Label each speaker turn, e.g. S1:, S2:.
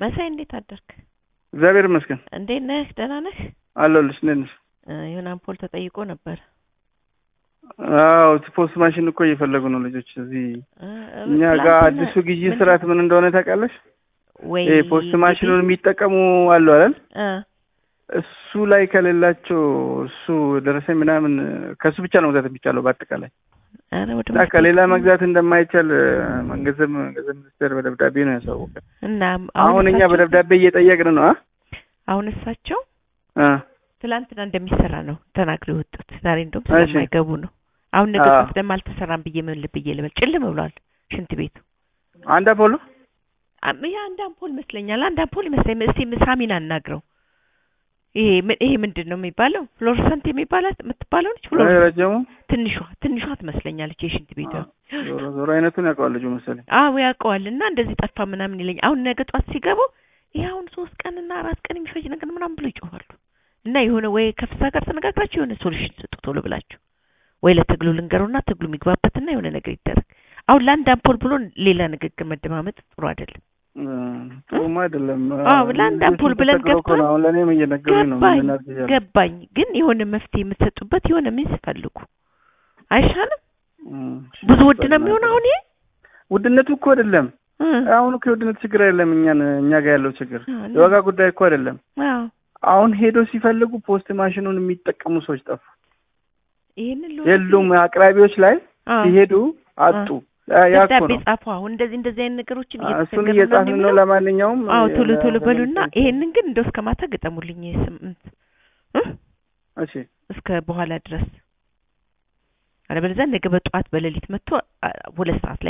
S1: መሳይ እንዴት አደርክ?
S2: እግዚአብሔር ይመስገን
S1: እንዴት ነህ? ደህና ነህ?
S2: አለሁልሽ። እንዴት ነሽ?
S1: እ የሆነ አምፖል ተጠይቆ ነበር።
S2: አዎ ፖስት ማሽን እኮ እየፈለጉ ነው ልጆች እዚህ
S1: እ
S2: እኛ ጋር
S1: ትላንትና
S2: አዲሱ ግዢ
S1: ምንድን-
S2: ስርዓት ምን እንደሆነ ታውቃለሽ?
S1: ወይ
S2: ይሄ ፖስት ማሽኑን የሚጠቀሙ አሉ አይደል?
S1: እ
S2: እሱ ላይ ከሌላቸው እሱ ደረሰኝ ምናምን ከሱ ብቻ ነው መግዛት የሚቻለው በአጠቃላይ
S1: ኧረ ወደ
S2: እና
S1: መፍትሄ
S2: ከሌላ መግዛት እንደማይቻል መንገዘብ ገንዘብ ሚኒስቴር በደብዳቤ ነው ያሳወቀ።
S1: እና
S2: አሁን እኛ
S1: እሳቸው-
S2: በደብዳቤ እየጠየቅን ነው አ
S1: አሁን እሳቸው
S2: አ
S1: ትላንትና እንደሚሰራ ነው ተናግረው የወጡት። ዛሬ እንደውም
S2: እሺ።
S1: ስለማይገቡ ነው። አሁን ነገ
S2: አዎ።
S1: ጠዋት ደግሞ አልተሰራም ብዬ ምን ብዬ ልበል? ጭልም ብሏል ሽንት ቤቱ።
S2: አንድ አፖሎ
S1: አም- ያ አንድ አምፖል ይመስለኛል። አንድ አምፖል ይመስለኛል። እስቲ ሳሚን አናግረው። ይሄ ምን- ይሄ ምንድን ነው የሚባለው? ፍሎረሰንት የሚባላት የምትባለው ነች። ፍሎረሰንት
S2: ረጀሙ
S1: ትንሿ ትንሿ ትመስለኛለች የሽንት ቤቷ።
S2: ዞሮ ዞሮ አይነቱን ያውቀዋል ልጁ መሰለኝ።
S1: አዎ ያውቀዋል። እና እንደዚህ ጠፋ ምናምን ይለኝ። አሁን ነገ ጧት ሲገቡ ይሄ አሁን ሶስት ቀን እና አራት ቀን የሚፈጅ ነገር ምናምን ብሎ ይጮኻሉ። እና የሆነ ወይ ከፍሳ ጋር ተነጋግራችሁ የሆነ ሶሉሽን ስጡ ቶሎ ብላችሁ ወይ ለትግሉ ልንገሩና ትግሉ የሚግባበትና የሆነ ነገር ይደረግ። አሁን ለአንድ አምፖል ብሎ ሌላ ንግግር መደማመጥ ጥሩ አይደለም።
S2: እ፣ ጥሩም አይደለም።
S1: አዎ፣ ለአንድ አምፖል ብለን
S2: ተቸግረው እኮ ነው።
S1: ገብተን
S2: አሁን ለእኔም እየነገሩኝ ነው።
S1: ገባኝ
S2: ምን እናድርግ
S1: ገባኝ። ግን የሆነ መፍትሄ የምትሰጡበት የሆነ ሚንስ ፈልጉ አይሻልም?
S2: እም፣
S1: ብዙ ውድ ነው የሚሆን አሁን ይሄ
S2: ውድነቱ እኮ አይደለም።
S1: እ፣
S2: አሁን እኮ የውድነት ችግር አይደለም። እኛን እኛ ጋር ያለው ችግር
S1: አዎ፣
S2: የዋጋ ጉዳይ እኮ አይደለም።
S1: አዎ
S2: አሁን ሄዶ ሲፈልጉ ፖስት ማሽኑን የሚጠቀሙ ሰዎች ጠፉ።
S1: ይሄንን ሎ
S2: የሉም። አቅራቢዎች ላይ
S1: አዎ
S2: ሲሄዱ አጡ። ያ- ያ እኮ
S1: ደብዳቤ
S2: ነው።
S1: ጻፉ። አሁን እንደዚህ እንደዚህ አይነት ነገሮችን
S2: አ፣ እሱን
S1: እየተቸገርን ነው
S2: እየጻፍን ነው።
S1: የሚለው።
S2: ለማንኛውም
S1: አዎ ቶሎ
S2: የ-
S1: ቶሎ በሉና
S2: የ-
S1: ይሄንን ግን እንደው እስከ ማታ ገጠሙልኝ። ይሄ ስምንት እ?
S2: እሺ
S1: እስከ በኋላ ድረስ አለበለዚያ ነገ በጠዋት በሌሊት መጥቶ አ፣ ሁለት ሰዓት ላይ